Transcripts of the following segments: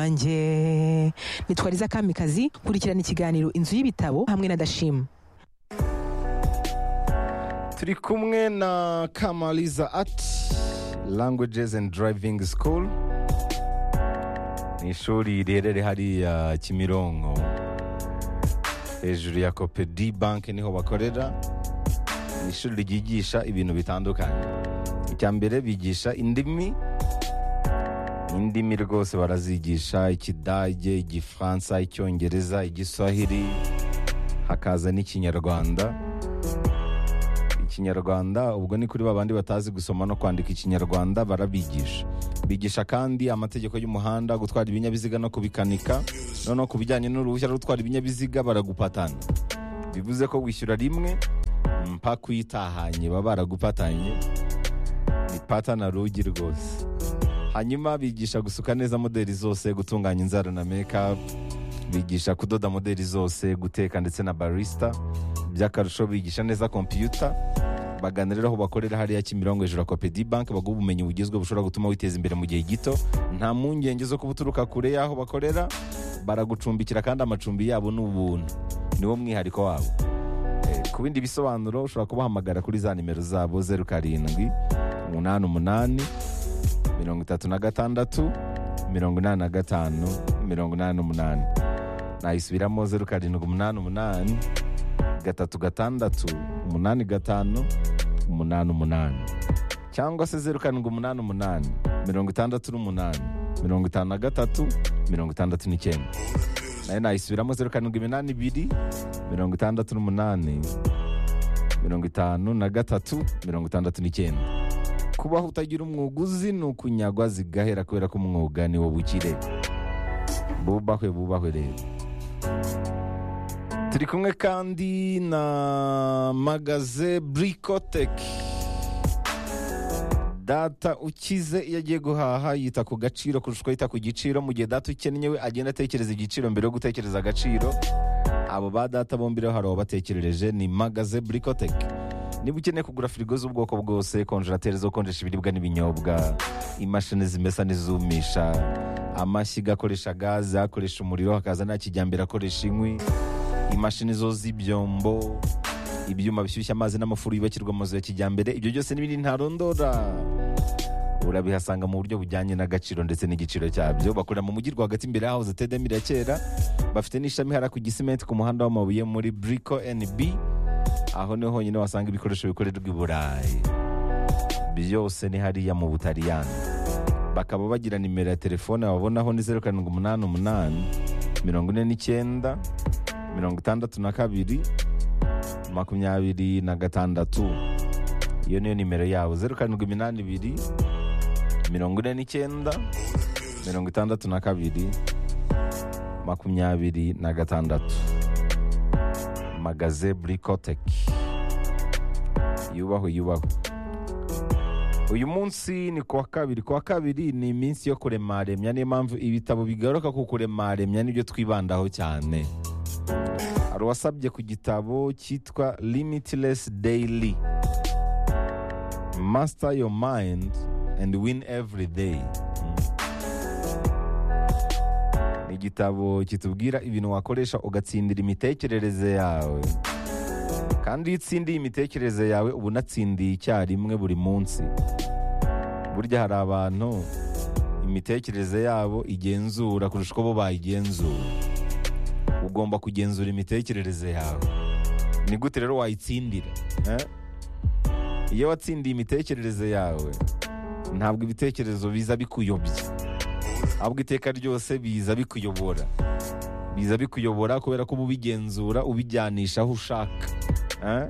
wanjye ni twariza kamikazi kurikirana ikiganiro inzu y'ibitabo hamwe na dashima turi kumwe na kamaliza ati languages and driving school ni ishuri riherereye hariya kimironko hejuru ya kopedi banki niho bakorera ni ishuri ryigisha ibintu bitandukanye icya mbere bigisha indimi indimi rwose barazigisha ikidage igifaransa icyongereza igiswahili hakaza n'ikinyarwanda ikinyarwanda ubwo ni kuri babandi batazi gusoma no kwandika ikinyarwanda barabigisha bigisha kandi amategeko y'umuhanda gutwara ibinyabiziga no kubikanika noneho ku bijyanye n'uruhushya rwo gutwara ibinyabiziga baragupatana bivuze ko wishyura rimwe mpa kuyitahanye baba baragupatanye ni patana rugi rwose hanyuma bigisha gusuka neza modeli zose gutunganya inzara na mekapu bigisha kudoda modeli zose guteka ndetse na barisita by'akarusho bigisha neza kompiyuta baganira aho bakorera hariya kimirongo hejuru ya kopedi banki baguha ubumenyi bugezweho bushobora gutuma witeza imbere mu gihe gito nta mpungenge zo kuba uturuka kure y'aho bakorera baragucumbikira kandi amacumbi yabo ni ubuntu niwo mwihariko wabo Eh, ku bindi bisobanuro ushobora kubahamagara kuri za nimero zabo zeru karindwi umunani umunani mirongo itatu na gatandatu mirongo inani na gatanu mirongo inani n'umunani nayisubiramo zeru karindwi umunani umunani gatatu gatandatu umunani gatanu umunani umunani cyangwa se zeru karindwi umunani umunani mirongo itandatu n'umunani mirongo itanu na gatatu mirongo itandatu n'icyenda nayo nayisubiramo zeru karindwi iminani ibiri mirongo itandatu n'umunani mirongo itanu na gatatu mirongo itandatu n'icyenda kubaho utagira umwuga uzi ni ukunyagwa zigahera kubera ko umwuga ni wo bukire bubahwe bubahwe rero turi kumwe kandi na magaze burikoteki data ukize iyo agiye guhaha yita ku gaciro kurusha uko yita ku giciro mu gihe data ukennye we agenda atekereza igiciro mbere yo gutekereza agaciro abo ba data bombi rero hari ababatekerereje ni magaze burikoteki niba ukeneye kugura firigo z'ubwoko bwose konjerateri zo gukonjesha ibiribwa n'ibinyobwa imashini zimesa n'izumisha amashyiga akoresha gaze akoresha umuriro hakaza nta kijyambere akoresha inkwi imashini zo z'ibyombo ibyuma bishyushya amazi n'amafuru yubakirwa amazu ya kijyambere ibyo byose n'ibindi ntarondora urabihasanga mu buryo bujyanye n'agaciro ndetse n'igiciro cyabyo bakorera mu mujyi rwagati imbere y'aho zitedemira ya kera bafite n'ishami hara ku gisimenti ku muhanda w'amabuye muri buriko NB aho niho honyine wasanga ibikoresho bikorerwa i burayi byose ni hariya mu butaliyani bakaba bagira nimero ya telefone wabonaho ni zeru karindwi umunani umunani mirongo ine n'icyenda mirongo itandatu na kabiri makumyabiri na gatandatu iyo niyo nimero yabo zeru karindwi iminani ibiri mirongo ine n'icyenda mirongo itandatu na kabiri makumyabiri na gatandatu magaze burikoteki yubahwe yubahwe uyu munsi ni kuwa kabiri kuwa kabiri ni iminsi yo kuremaremya niyo mpamvu ibitabo bigaruka ku kuremaremya nibyo twibandaho cyane hari uwasabye ku gitabo cyitwa limitless daily master your mind and win every day ni igitabo kitubwira ibintu wakoresha ugatsindira imitekerereze yawe kandi iyo utsindiye imitekerereze yawe uba unatsindiye icyarimwe buri munsi burya hari abantu imitekerereze yabo igenzura kurusha uko bo bayigenzura ugomba kugenzura imitekerereze yawe ni gute rero wayitsindira eh? iyo watsindiye imitekerereze yawe ntabwo ibitekerezo biza bikuyobya ahubwo iteka ryose biza bikuyobora biza bikuyobora kubera ko uba ubigenzura ubijyanisha aho ushaka Eh?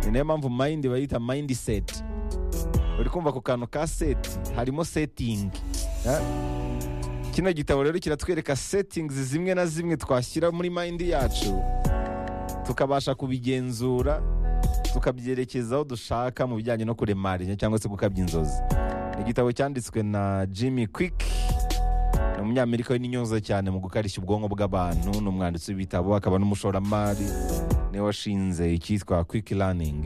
ni nayo mpamvu mayindi bayita mayindi seti uri kumva ku kantu ka seti harimo setingi Eh? kino gitabo rero kiratwereka setingizi zimwe na zimwe twashyira muri mayindi yacu tukabasha kubigenzura tukabyerekeza aho dushaka mu bijyanye no kuremarenya cyangwa se gukabya inzozi ni igitabo cyanditswe na jimmy quick ni umunyamerika w'inyoza cyane mu gukarishya ubwonko bw'abantu ni umwanditsi w'ibitabo akaba n'umushoramari niwe washinze icyitwa quick learning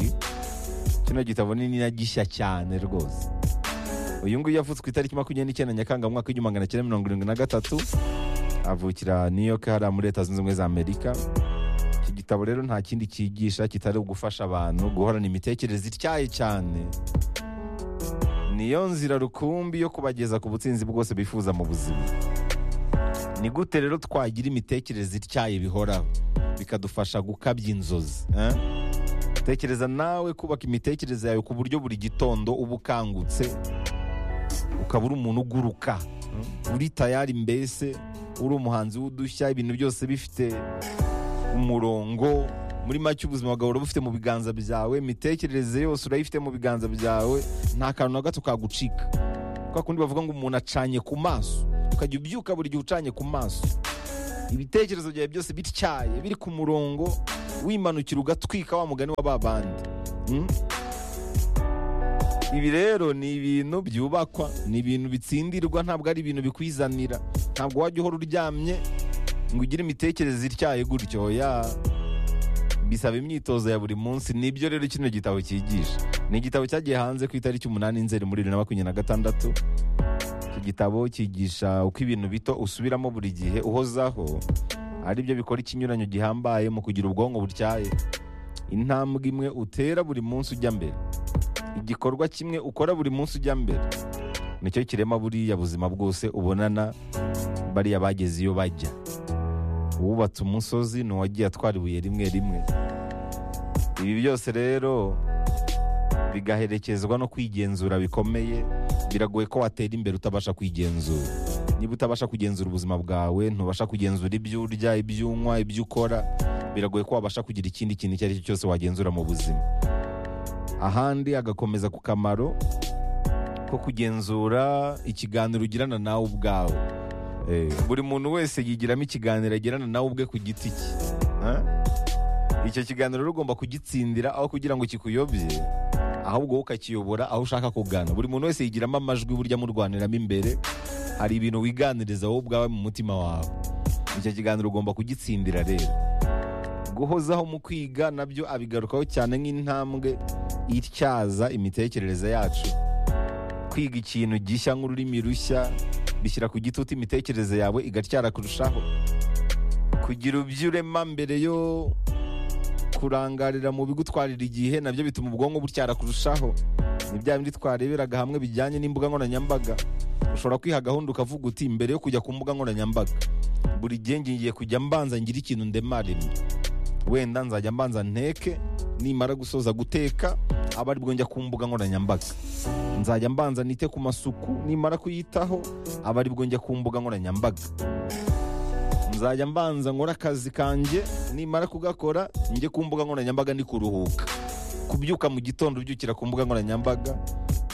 kino gitabo ni na gishya cyane rwose uyu nguyu yavutswe itariki makumyabiri n'icyenda nyakanga mu mwaka w'igihumbi magana cyenda mirongo irindwi na gatatu avukira new york hariya muri leta zunze ubumwe za amerika iki gitabo rero nta kindi cyigisha kitari gufasha abantu guhorana imitekerereze ityaye cyane niyo nzira rukumbi yo kubageza ku butsinzi bwose bifuza mu buzima ni gute rero twagira imitekerereze ityaye bihoraho bikadufasha gukabya inzozi eh? tekereza nawe kubaka imitekerereze yawe ku buryo buri gitondo uba ukangutse ukaba uri umuntu uguruka mm? uri tayari mbese uri umuhanzi w'udushya ibintu byose bifite umurongo muri make ubuzima bwawe buba bufite mu biganza byawe imitekerereze yose urayifite mu biganza byawe nta kantu na gato kagucika kwa kundi bavuga ngo umuntu acanye ku maso ukajya ubyuka buri gihe ucanye ku maso ibitekerezo byawe byose bityaye biri ku murongo wimanukira ugatwika wa mugani wa ba bandi Mm? ibi rero ni ibintu byubakwa ni ibintu bitsindirwa ntabwo ari ibintu bikwizanira ntabwo wajya uhora uryamye ngo ugire imitekerereze ityaye gutyo ya bisaba imyitozo ya buri munsi nibyo rero kino gitabo cyigisha ni igitabo cyagiye hanze ku itariki umunani nzeri muri bibiri na makumyabiri na gatandatu iki gitabo cyigisha uko ibintu bito usubiramo buri gihe uhozaho ari byo bikora ikinyuranyo gihambaye mu kugira ubwonko butyaye intambwe imwe utera buri munsi ujya mbere igikorwa kimwe ukora buri munsi ujya mbere nicyo kirema buriya buzima bwose ubonana bariya bageze iyo bajya uwubatse umusozi ni uwagiye atwara ibuye rimwe rimwe ibi byose rero bigaherekezwa no kwigenzura bikomeye biragoye ko watera imbere utabasha kwigenzura niba utabasha kugenzura ubuzima bwawe ntubasha kugenzura ibyo urya ibyo unywa ibyo ukora biragoye ko wabasha kugira ikindi kintu icyo ari cyo cyose wagenzura mu buzima ahandi agakomeza ku kamaro ko kugenzura ikiganiro ugirana nawe ubwawe Eh, buri muntu wese yigiramo ikiganiro agirana nawe ubwe ku giti cye Eh? icyo kiganiro rero ugomba kugitsindira aho kugira ngo kikuyobye ahubwo wowe ukakiyobora aho ushaka kugana buri muntu wese yigiramo amajwi burya murwaniramo imbere hari ibintu wiganiriza wowe ubwawe mu mutima wawe icyo kiganiro ugomba kugitsindira rero guhozaho mu kwiga nabyo abigarukaho cyane nk'intambwe ityaza imitekerereze yacu kwiga ikintu gishya nk'ururimi rushya bishyira ku gitutu imitekerereze yawe igatyara kurushaho kugira ibyo urema mbere yo kurangarira mu bigutwarira igihe nabyo bituma ubwonko butyara kurushaho ni bya bindi twareberaga hamwe bijyanye n'imbuga nkoranyambaga ushobora kwiha gahunda ukavuga uti mbere yo kujya ku mbuga nkoranyambaga buri gihe ngiye kujya mbanza ngira ikintu ndemaremo wenda nzajya mbanza nteke nimara gusoza guteka aba aribwo njya ku mbuga nkoranyambaga nzajya mbanza nite ku masuku nimara kuyitaho aba aribwo njya ku mbuga nkoranyambaga nzajya mbanza nkora akazi kanjye nimara kugakora njye ku mbuga nkoranyambaga ni kuruhuka kubyuka mu gitondo ubyukira ku mbuga nkoranyambaga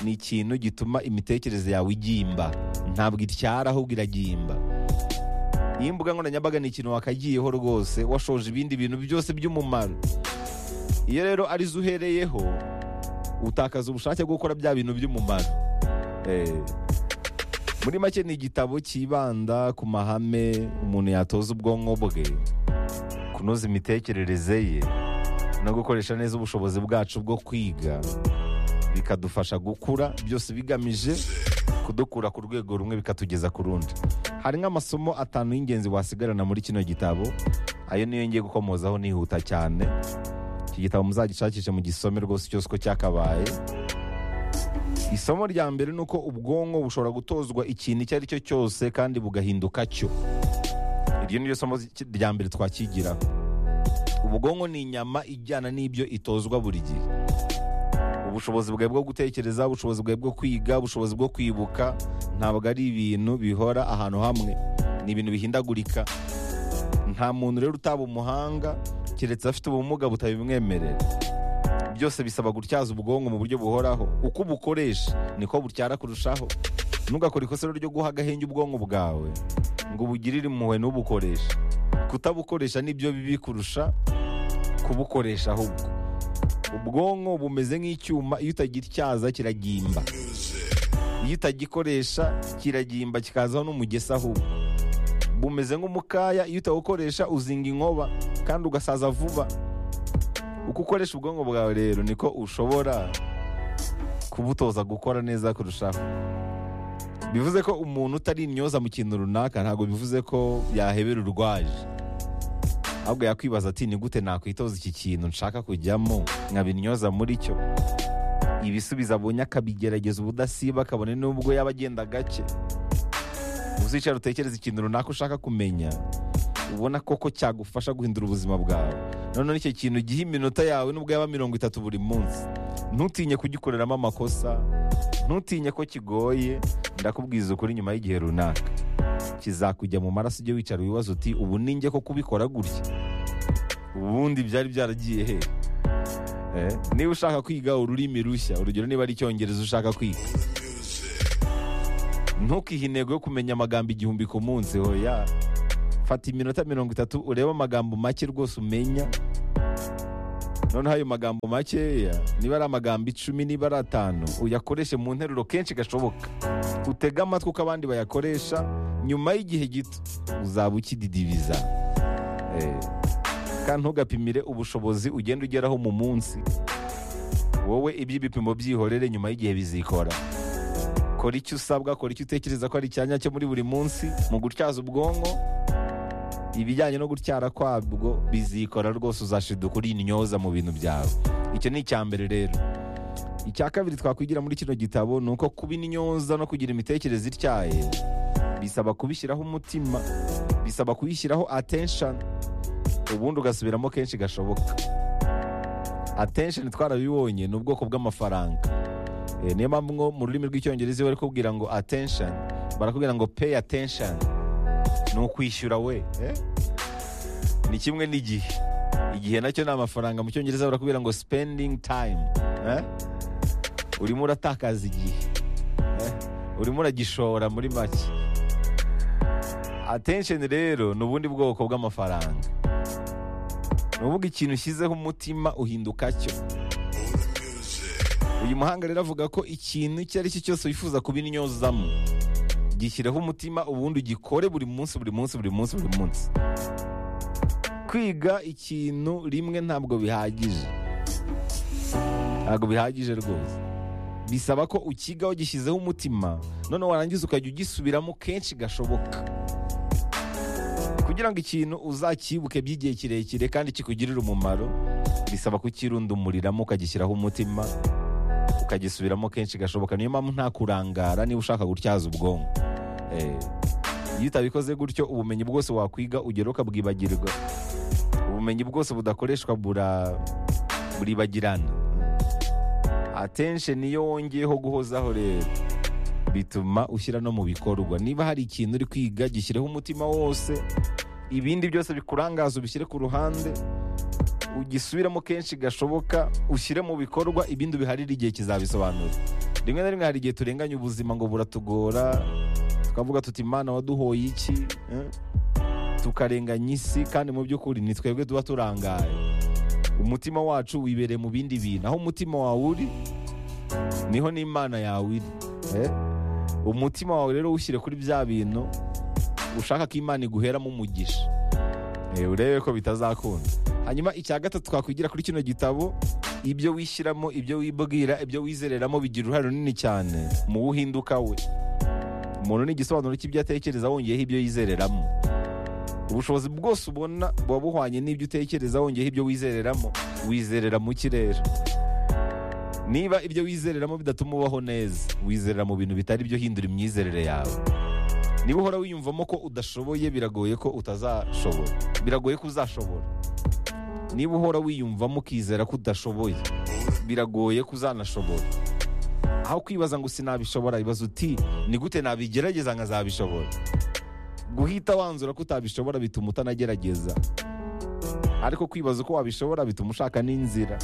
ni ikintu gituma imitekerereze yawe igimba ntabwo ityara ahubwo iragimba iyi mbuga nkoranyambaga ni ikintu wakagiyeho rwose washoje ibindi bintu byose by'umumaro iyo rero arizo uhereyeho utakaza ubushake bwo gukora bya bintu by'umumaro Eh, muri make ni igitabo cyibanda ku mahame umuntu yatoza ubwonko bwe kunoza imitekerereze ye no gukoresha neza ubushobozi bwacu bwo kwiga bikadufasha gukura byose bigamije kudukura ku rwego rumwe bikatugeza ku rundi hari nk'amasomo atanu y'ingenzi wasigarana muri kino gitabo ayo niyo ngiye gukomozaho nihuta cyane iki gitabo muzagishakishe mu gisome rwose cyose uko cyakabaye isomo rya mbere ni uko ubwonko bushobora gutozwa ikintu icyo ari cyo cyose kandi bugahinduka cyo iryo ni ryo somo ry- rya mbere twakigiraho ubwonko ni inyama ijyana n'ibyo itozwa buri gihe ubushobozi bwawe bwo gutekereza ubushobozi bwawe bwo kwiga ubushobozi bwo kwibuka ntabwo ari ibintu bihora ahantu hamwe ni ibintu bihindagurika nta muntu rero utaba umuhanga keretse afite ubumuga butabimwemerera byose bisaba gutyaza ubwonko mu buryo buhoraho uko ubukoresha niko butyara kurushaho ntugakore ikosa rero ryo guha agahenge ubwonko bwawe ngo ubugirire impuhwe n'ubukoresha kutabukoresha nibyo bibi kurusha kubukoresha ahubwo ubwonko bumeze nk'icyuma iyo utagityaza kiragimba iyo utagikoresha kiragimba kikazaho n'umugesa ahubwo bumeze nk'umukaya iyo utawukoresha uzinga inkoba kandi ugasaza vuba uko ukoresha ubwonko bwawe rero niko ushobora kubutoza gukora neza kurushaho bivuze ko umuntu utari intyoza mu kintu runaka ntabwo bivuze ko yahebera urwaje ahubwo yakwibaza ati ni gute nakwitoza iki kintu nshaka kujyamo nkabinyoza muri cyo ibisubizo abonye akabigerageza ubudasiba akabone n'ubwo yaba agenda gake uzicara utekereza ikintu runaka ushaka kumenya ubona koko cyagufasha guhindura ubuzima bwawe noneho icyo kintu giha iminota yawe nubwo yaba mirongo itatu buri munsi ntutinye kugikoreramo amakosa ntutinye ko kigoye ndakubwiza ukuri nyuma y'igihe runaka kizakujya mu maraso ujye wicara wibaza uti ubu ni njye ko kubikora gutya ubundi byari byaragiye he Eh, niba ushaka kwiga ururimi rushya urugero niba ari icyongereza ushaka kwiga ntukihe intego yo kumenya amagambo igihumbi ku munsi hoya fata iminota mirongo itatu urebe amagambo make rwose umenya noneho ayo magambo makeya niba ari amagambo icumi niba ari atanu uyakoreshe mu nteruro kenshi gashoboka utege amatwi uko abandi bayakoresha nyuma y'igihe gito uzaba ukididibiza Eh, kandi ntugapimire ubushobozi ugenda ugeraho mu munsi wowe iby'ibipimo byihorere nyuma y'igihe bizikora kora icyo usabwa kora icyo utekereza ko ari icyanya cyo muri buri munsi mu gutyaza ubwonko ibijyanye no gutyara kwabwo bizikora rwose uzashiduka uri intyoza mu bintu byawe icyo ni icya mbere rero icya kabiri twakwigira muri kino gitabo ni uko kuba intyoza no kugira imitekerereze ityaye bisaba kubishyiraho umutima bisaba kuyishyiraho attention ubundi ugasubiramo kenshi gashoboka attention twarabibonye ni ubwoko bw'amafaranga Eh, niyo mpamvu ngo mu rurimi rw'icyongereza iyo bari kubwira ngo attention barakubwira ngo pay attention ni ukwishyura we eh? ni kimwe n'igihe igihe nacyo ni amafaranga mu cyongereza barakubwira ngo spending time eh? urimo uratakaza igihe eh? urimo uragishora muri make attention rero ni ubundi bwoko bw'amafaranga ni uvuga ikintu ushyizeho umutima uhinduka cyo uyu muhanga rero avuga ko ikintu icyo ari cyo cyose wifuza kubinyozamo gishyireho umutima ubundi ugikore buri munsi buri munsi buri munsi buri munsi kwiga ikintu rimwe ntabwo bihagije ntabwo bihagije rwose bisaba ko ukigaho gishyizeho umutima none warangiza ukajya ugisubiramo kenshi gashoboka kugira ngo ikintu uzakibuke by'igihe kirekire kandi kikugirire umumaro bisaba kukirundumuriramo ukagishyiraho umutima ukagisubiramo kenshi gashoboka niyo mpamvu nta kurangara niba ushaka gutyaza ubwonko Eh, iyo utabikoze gutyo ubumenyi bwose wakwiga ugera ukabwibagirwa ubumenyi bwose budakoreshwa bura buribagirana atenshe niyo wongeyeho guhozaho rero bituma ushyira no mu bikorwa niba hari ikintu uri kwiga gishyireho umutima wose ibindi byose bikurangaza ubishyire ku ruhande ugisubiramo kenshi gashoboka ushyire mu bikorwa ibindi biharire igihe kizabisobanura rimwe na rimwe hari igihe turenganya ubuzima ngo buratugora tukavuga tuti imana waduhoye iki eh? tukarenganya isi kandi mu by'ukuri ni twebwe tuba turangaye umutima wacu wibereye mu bindi bintu aho umutima wawe uri niho n'imana yawe iri eh? umutima wawe rero ushyire kuri bya bintu ushaka ko imana iguheramo umugisha Eh, urebe ko bitazakunda hanyuma icya gatatu twakwigira kuri kino gitabo ibyo wishyiramo ibyo wibwira ibyo wizereramo bigira uruhare runini cyane mu buhinduka we umuntu ni igisobanuro cy'ibyo atekereza wongeyeho ibyo yizereramo ubushobozi bwose ubona buba buhwanye n'ibyo utekereza wongeyeho ibyo wizereramo wizerera mu kirere niba ibyo wizereramo bidatuma ubaho neza wizerera mu bintu bitari byo hindura imyizerere yawe niba uhora wiyumvamo ko udashoboye biragoye ko utazashobora biragoye ko uzashobora niba uhora wiyumvamo ukizera ko udashoboye biragoye ko uzanashobora aho kwibaza ngo sinabishobora ibaza uti ni gute nabigerageza nkazabishobora guhita wanzura ko utabishobora bituma utanagerageza ariko kwibaza uko wabishobora bituma ushaka n'inzira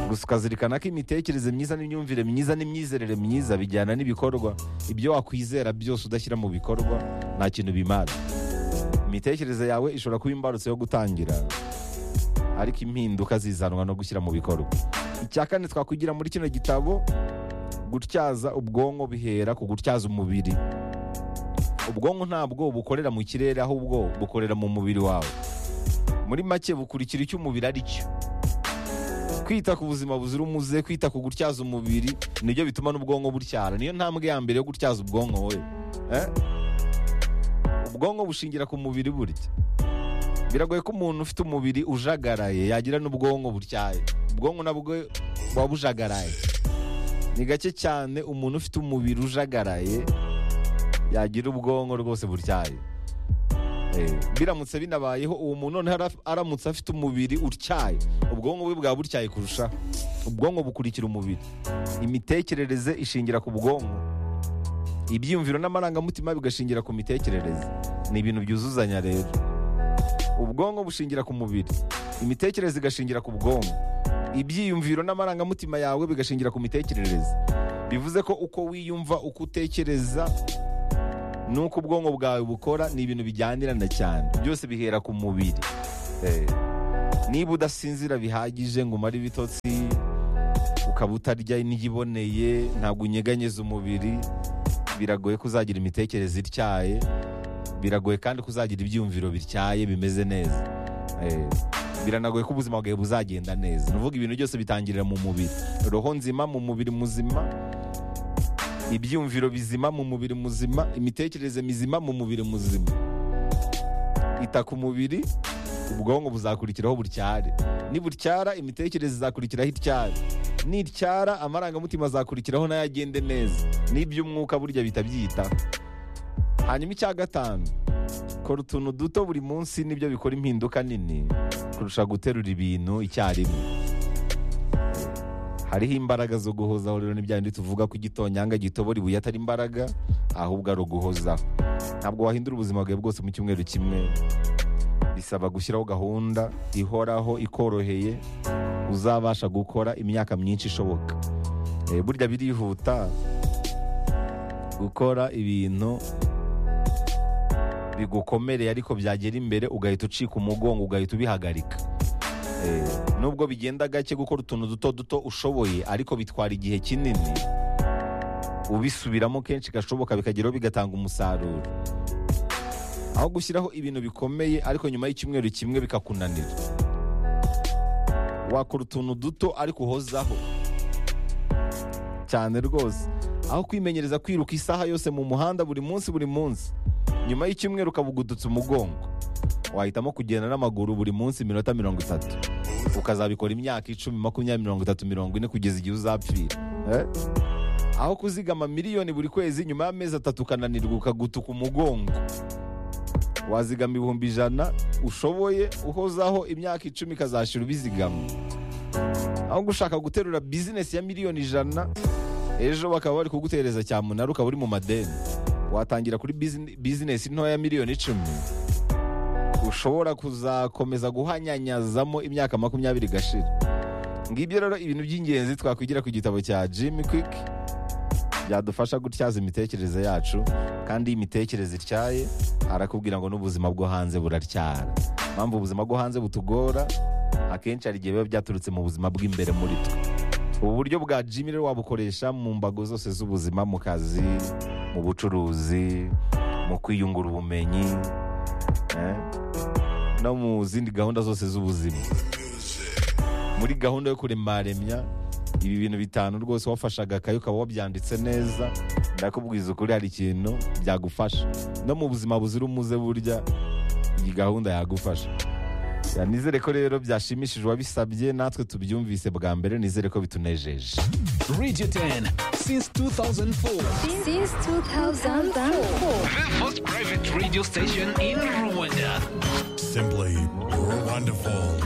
gusa ukazirikana ko imitekerereze myiza n'imyumvire myiza n'imyizerere myiza bijyana n'ibikorwa ibyo wakwizera byose udashyira mu bikorwa nta kintu bimara imitekerereze yawe ishobora kuba imbarutso yo gutangira ariko impinduka zizanwa no gushyira mu bikorwa icya kane twakwigira muri kino gitabo gutyaza ubwonko bihera ku gutyaza umubiri ubwonko ntabwo bukorera mu kirere ahubwo bukorera mu mubiri wawe muri make bukurikira icyo umubiri ari cyo kwita ku buzima buzira umuze kwita ku gutyaza umubiri nibyo bituma n'ubwonko butyara niyo ntambwe ya mbere yo gutyaza ubwonko we Eh? ubwonko bushingira ku mubiri burya biragoye ko umuntu ufite umubiri ujagaraye yagira n'ubwonko butyaye ubwonko nabwo buba bujagaraye ni gake cyane umuntu ufite umubiri ujagaraye yagira ubwonko rwose butyaye Eh, biramutse binabayeho uwo muntu noneho ara- aramutse afite umubiri utyaye ubwonko bwe bwaba butyaye kurusha ubwonko bukurikira umubiri imitekerereze ishingira ku bwonko ibyiyumviro n'amarangamutima bigashingira ku mitekerereze ni ibintu byuzuzanya rero ubwonko bushingira ku mubiri imitekerereze igashingira ku bwonko ibyiyumviro n'amarangamutima yawe bigashingira ku mitekerereze bivuze ko uko wiyumva uko utekereza n'uko ubwonko bwawe bukora ni ibintu bijyanirana cyane byose bihera ku mubiri Eh, niba udasinzira bihagije ngo umare ibitotsi ukaba utarya indyo iboneye ntabwo unyeganyeza umubiri biragoye ko uzagira imitekerereze ityaye biragoye kandi ko uzagira ibyiyumviro bityaye bimeze neza Eh, biranagoye ko ubuzima bwawe buzagenda neza ni ukuvuga ibintu byose bitangirira mu mubiri roho nzima mu mubiri muzima ibyiyumviro bizima mu mubiri muzima imitekerereze mizima mu mubiri muzima ita ku mubiri ubwonko buzakurikiraho butyare nibutyara imitekerereze izakurikiraho ityare nityara amarangamutima azakurikiraho nayo agende neza n'iby'umwuka burya bita byita hanyuma icya gatanu kora utuntu duto buri munsi nibyo bikora impinduka nini kurusha guterura ibintu icyarimwe hariho imbaraga zo guhozaho rero ni bya bindi tuvuga ko igitonyanga gitobora ibuye atari imbaraga ahubwo ari uguhozaho ntabwo wahindura ubuzima bwawe bwose mu cyumweru kimwe bisaba gushyiraho gahunda ihoraho ikoroheye uzabasha gukora imyaka myinshi ishoboka Eh, burya birihuta gukora ibintu bigukomereye ariko byagera imbere ugahita ucika umugongo ugahita ubihagarika Eh, nubwo bigenda gake gukora utuntu duto duto ushoboye ariko bitwara igihe kinini ubisubiramo kenshi gashoboka bikageraho bigatanga umusaruro aho gushyiraho ibintu bikomeye ariko nyuma y'icyumweru kimwe bikakunanira wakora utuntu duto ariko uhozaho cyane rwose aho kwimenyereza kwiruka isaha yose mu muhanda buri munsi buri munsi nyuma y'icyumweru ukabugudutse umugongo wahitamo kugenda n'amaguru buri munsi iminota mirongo itatu ukazabikora imyaka icumi makumyabiri mirongo itatu mirongo ine kugeza igihe uzapfira Eh? aho kuzigama miliyoni buri kwezi nyuma y'amezi atatu ukananirwa ukagutuka umugongo wazigama ibihumbi ijana ushoboye uhozaho imyaka icumi ikazashira ubizigama aho gushaka guterura bizinesi ya miliyoni ijana ejo bakaba bari kugutereza cyamunara ukaba uri mu madeni watangira kuri bizine- bizinesi ntoya miliyoni icumi ushobora kuzakomeza guhanyanyazamo imyaka makumyabiri igashira ngibyo rero ibintu by'ingenzi twakwigira ku gitabo cya jimmy quick byadufasha gutyaza imitekerereze yacu kandi iyo imitekerereze ityaye arakubwira ngo n'ubuzima bwo hanze buratyara impamvu ubuzima bwo hanze butugora akenshi hari igihe biba byaturutse mu buzima bw'imbere muri twe ubu buryo bwa jimmy rero wabukoresha mu mbago zose z'ubuzima mu kazi mu bucuruzi mu kwiyungura ubumenyi eh, no mu zindi gahunda zose z'ubuzima muri gahunda yo kuremaremya ibi bintu bitanu rwose wafashaga akayi ukaba wabyanditse neza ndakubwiza ukuri hari ikintu byagufasha no mu buzima buzira umuze burya iyi gahunda yagufasha Ya, nizere ko rero byashimishije uwabisabye natwe tubyumvise bwa mbere nizere ko bitunejeje Radio 10 since 2004. Since 2004. The first private radio station in Rwanda. Simply wonderful.